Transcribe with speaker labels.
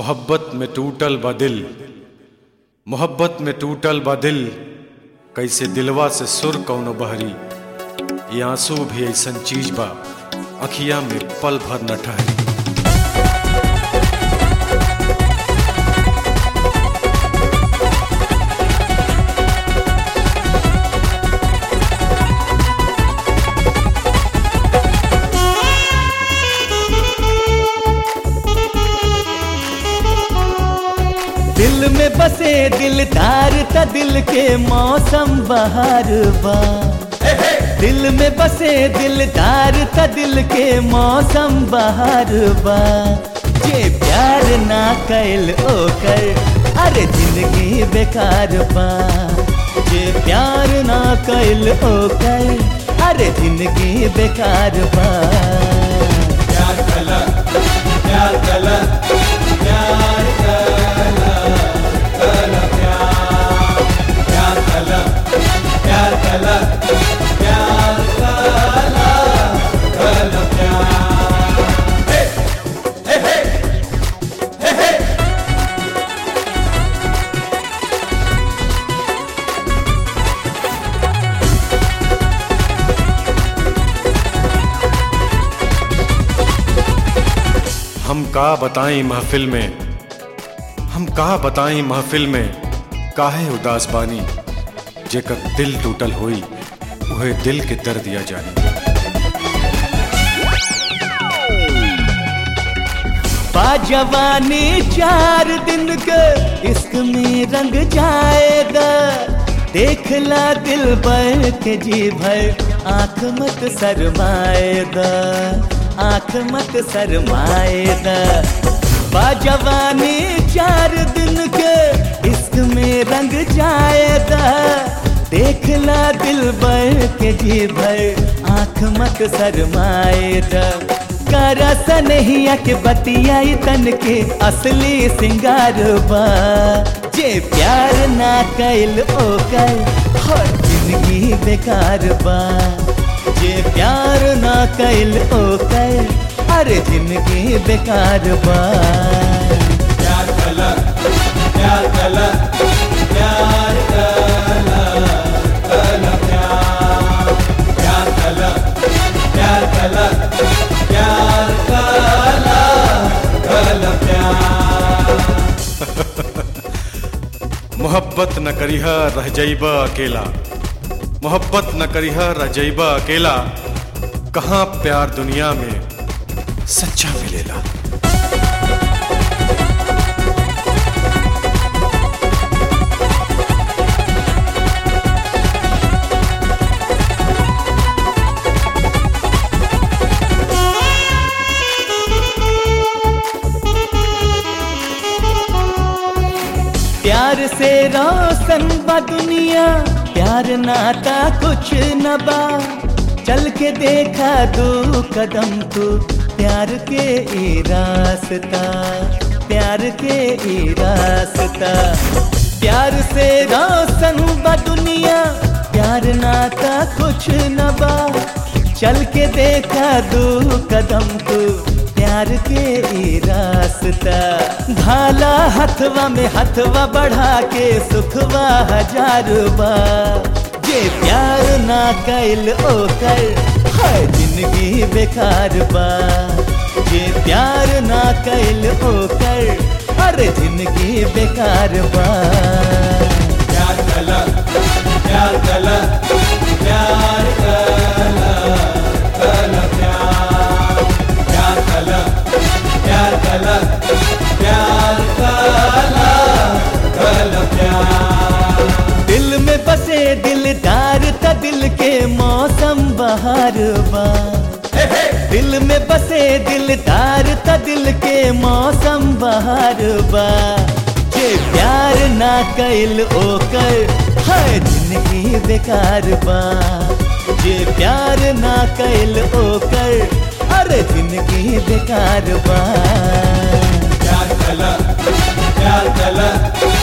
Speaker 1: मोहब्बत में टूटल बा दिल मोहब्बत में टूटल बा दिल कैसे दिलवा से सुर कौनो बहरी ये आंसू भी ऐसन चीज बा अखिया में पल भर न ठहरी
Speaker 2: दिल में बसे दिलदार त दिल के मौसम बहार बा दिल में बसे दिलदार त दिल के मौसम बहार बा जे प्यार ना कैल ओकर अरे जिंदगी बेकार बा जे प्यार ना कैल ओकर अरे जिंदगी बेकार बा
Speaker 3: प्यार कला प्यार कला प्यार कला कला प्यार प्यार कला प्यार कला प्यार कला कला प्यार हे हे हे हे हे
Speaker 1: हम का बताएं महफिल में हम का बताएं महफिल में काहे उदास बानी जेकर दिल टूटल होई उहे दिल के दर्द दिया जानी
Speaker 2: बाजवानी चार दिन के इश्क में रंग जाएगा देखला दिल भर के जी भर आंख मत शरमाएगा आंख मत शरमाएगा बाजवानी चार दिन के इश्क में रंग जाएगा देखला दिल भर के जी भर आंख मत शरमाएगा करस नहीं के बतियाई तन के असली सिंगार बा जे प्यार ना कैल ओकर हर जिंदगी बेकार बा जे प्यार ना कैल ओकर हर जिंदगी बेकार बा
Speaker 3: प्यार कला प्यार कला प्यार कला कला प्यार प्यार कला प्यार कला प्यार कला कला प्यार
Speaker 1: मोहब्बत न करिहा रह जइबा अकेला मोहब्बत न करिहा रह जइबा अकेला कहाँ प्यार दुनिया में सच्चा मिलेला
Speaker 2: प्यार से रोशन बा दुनिया प्यार नाता कुछ न बा चल के देखा दो कदम तू प्यार के ई रास्ता प्यार के ई रास्ता प्यार से रोशन बा दुनिया प्यार नाता कुछ न बा चल के देखा दो कदम तू प्यार के ई रास्ता भाला हथवा में हथवा बढ़ा के सुखवा हजार बा जे प्यार ना कैल ओकर हर जिंदगी बेकार बा जे प्यार ना कैल ओकर हर जिंदगी बेकार बा
Speaker 3: प्यार कला प्यार कला प्यार कला कला प्यार प्यार कला प्यार कला प्यार कला कला प्यार
Speaker 2: दिल में बसे दिलदार त दिल के मौसम बहार बा दिल में बसे दिलदार त दिल के मौसम बहार बा जे प्यार ना कैल ओकर हर जिंदगी बेकार बा जे प्यार ना कैल ओकर हर जिंदगी बेकार बा
Speaker 3: प्यार कला प्यार कला